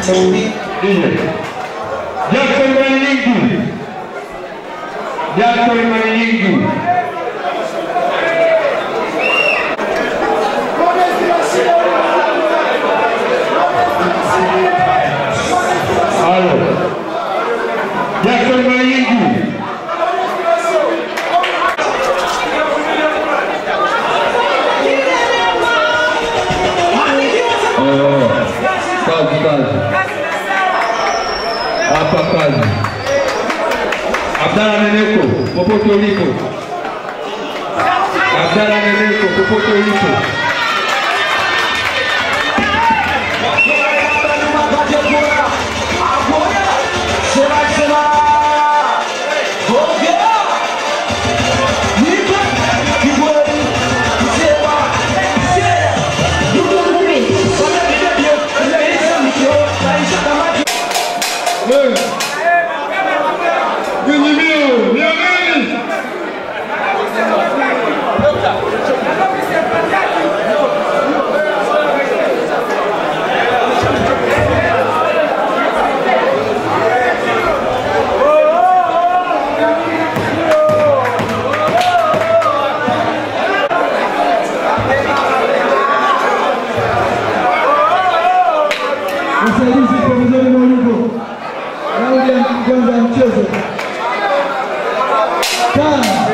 mashauri Jackson Manyingi. Jackson Manyingi. Halo. Jackson Manyingi. Oh, kazi kazi. Hapa kazi. Abdalla Neneko, popote ulipo. Abdalla Neneko, popote ulipo. Vinyimio, niamini. Msaidizi pembezoni mwa ulingo. Raundi ya kwanza ya mchezo. Tano.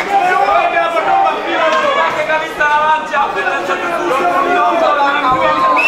kabisa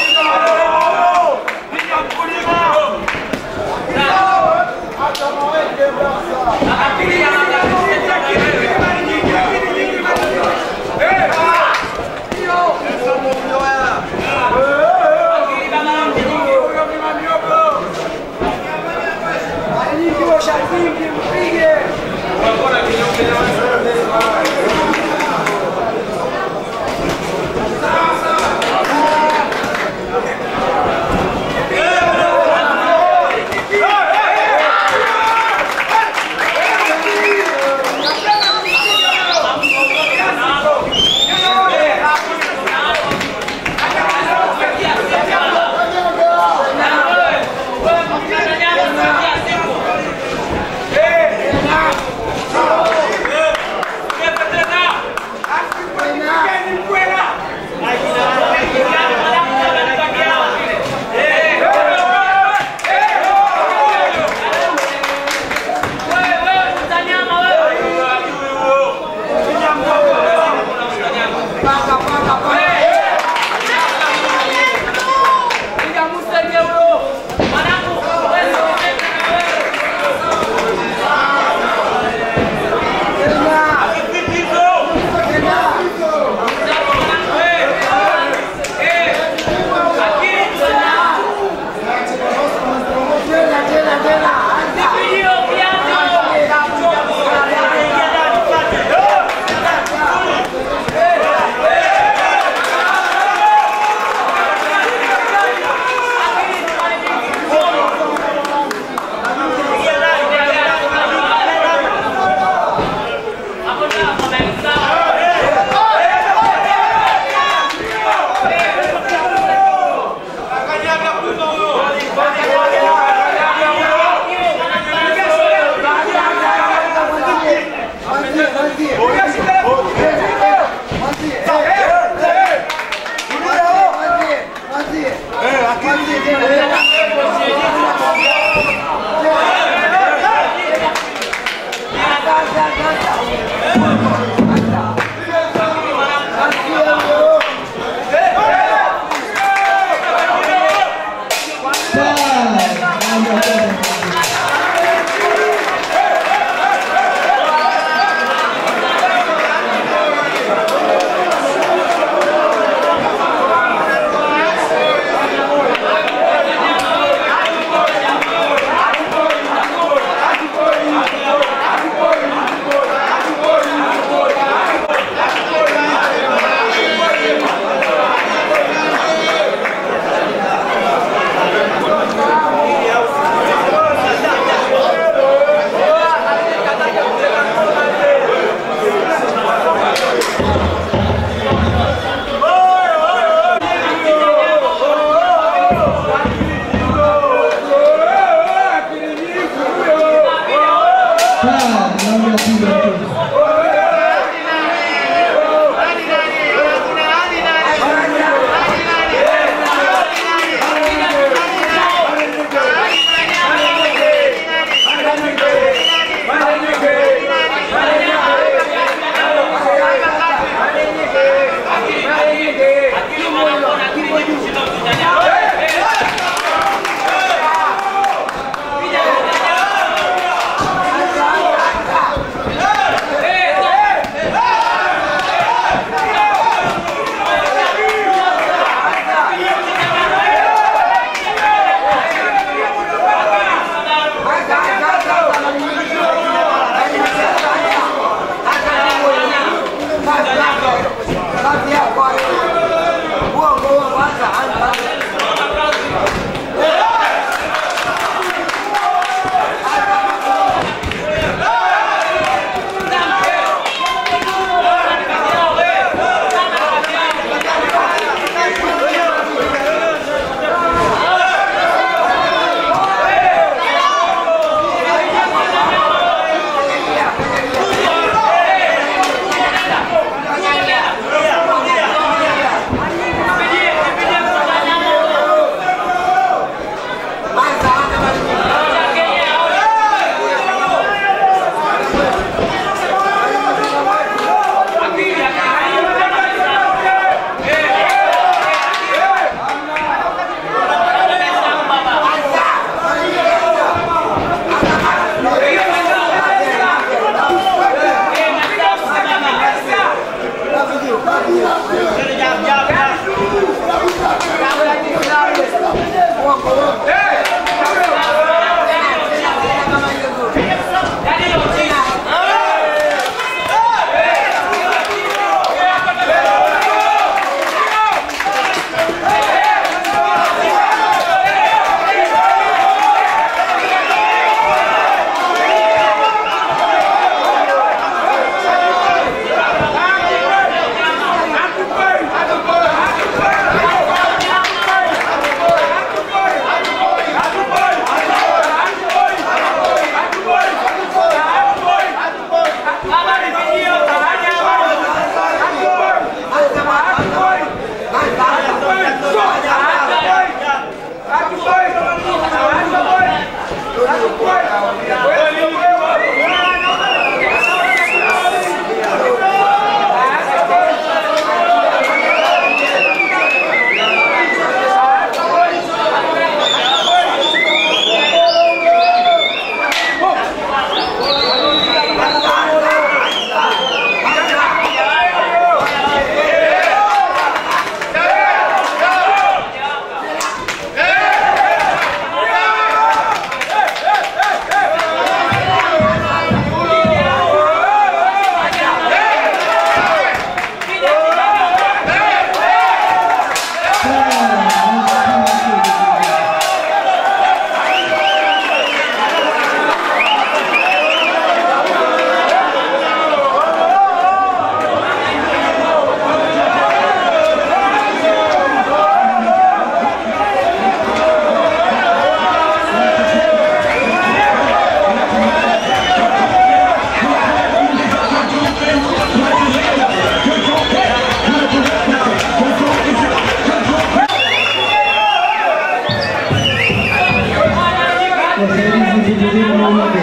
wasaidizi vijijini Maulidi,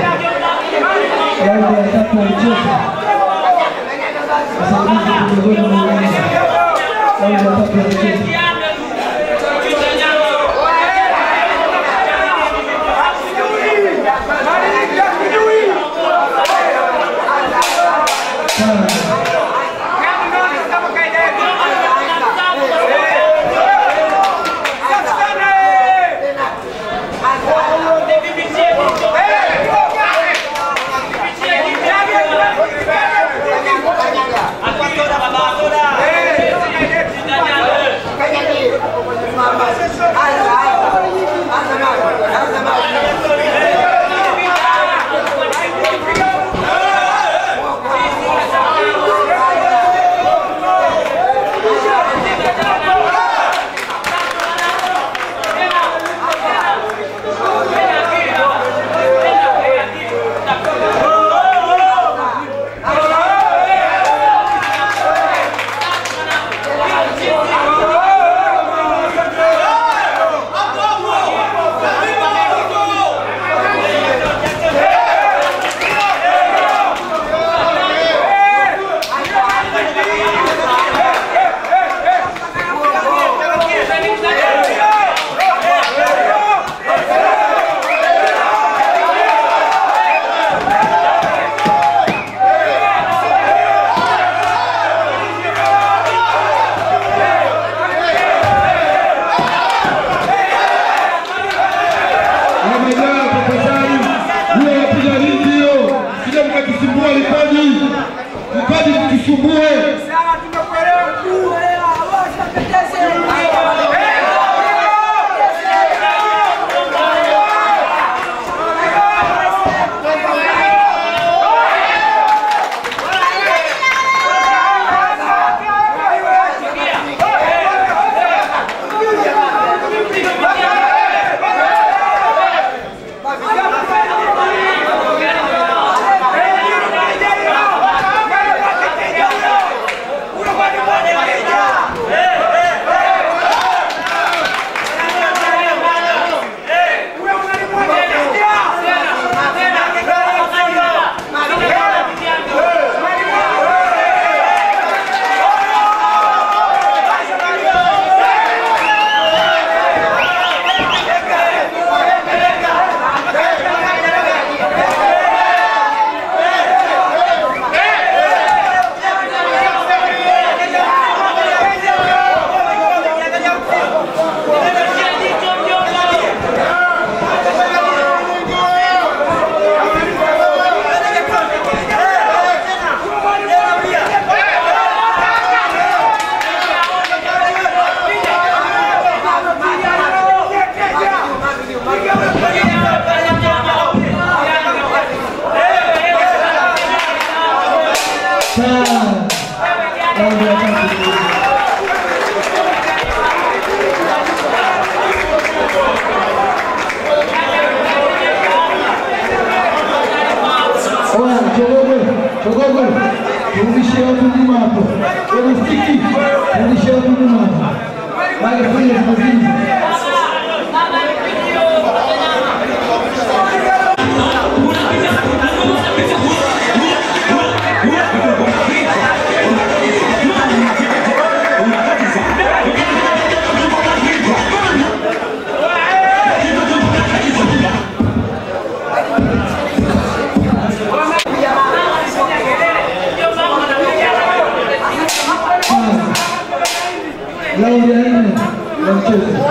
raundi ya tatu ya mchezo. Wasaidizi vijijini Maulidi, raundi ya tatu ya mchezo. Wamejaa tafadhali, huyo anapiga ringi hiyo, sije mkakisumbua vipaji, vipaji vikisumbue. Rudishia watu nyuma hapo. Kwenye stiki. Rudishia watu nyuma hapo. Haya, fanya mazoezi. Raundi ya nne ya mchezo.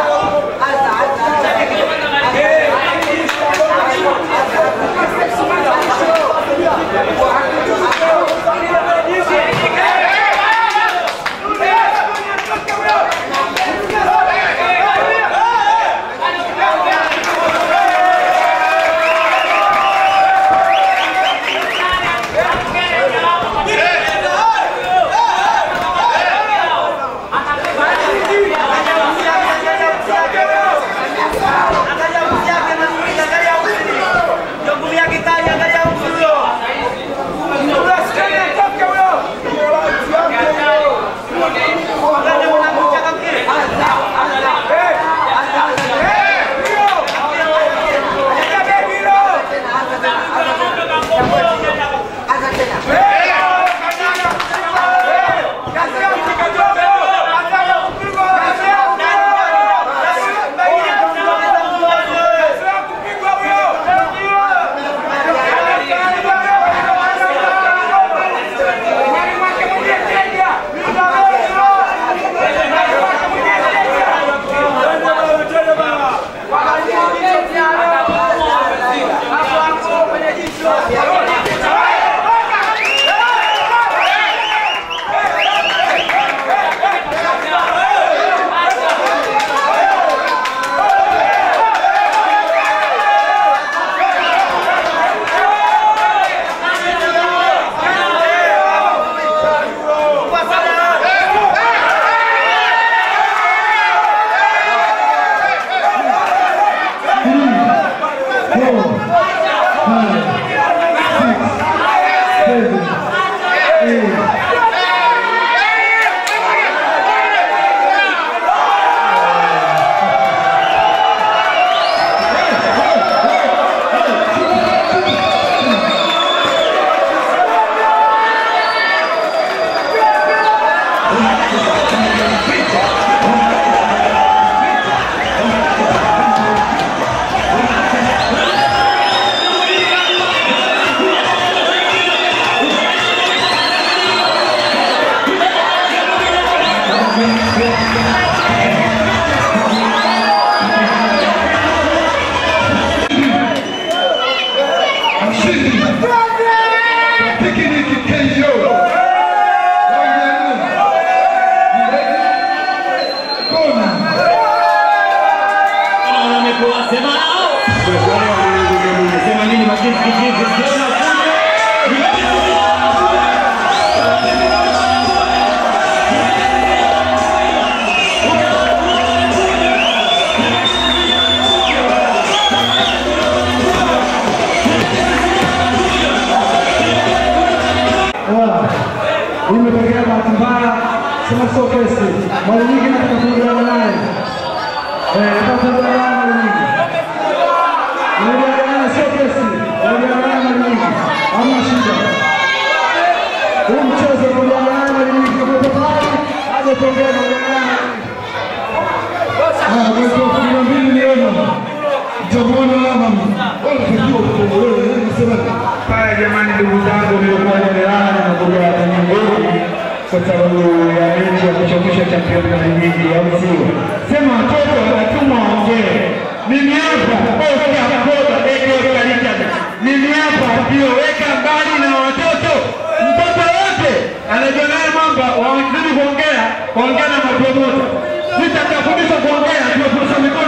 Imetokea bahati mbaya, sema sio kesi. Mara nyingi nataka kuongea naye. Eh, nataka kuongea naye mara nyingi. Naongea naye sio kesi. Naongea naye mara nyingi. Hamna shida. Huu mchezo naongea naye mara nyingi. Kwa tayari aje tuongee naongea naye. Ah, mwezi wa kumi na mbili niona. Mtamuona mama. Wala kujua kuongolewa. Nasema Haya jamani, ndugu zangu, nilikuwa nimelala na kuja Tanzania kwa sababu ya mechi ya kuchokesha championi na ligi ya sio. Sema watoto wanatuma waongee. Mimi hapa Oscar Koda Eko Richard. Mimi hapa ndio weka mbali na watoto. Mtoto wote anajua naye mambo wawazidi kuongea, kuongea na mapromoter. Nitakafundisha kuongea, ndio fursa mikono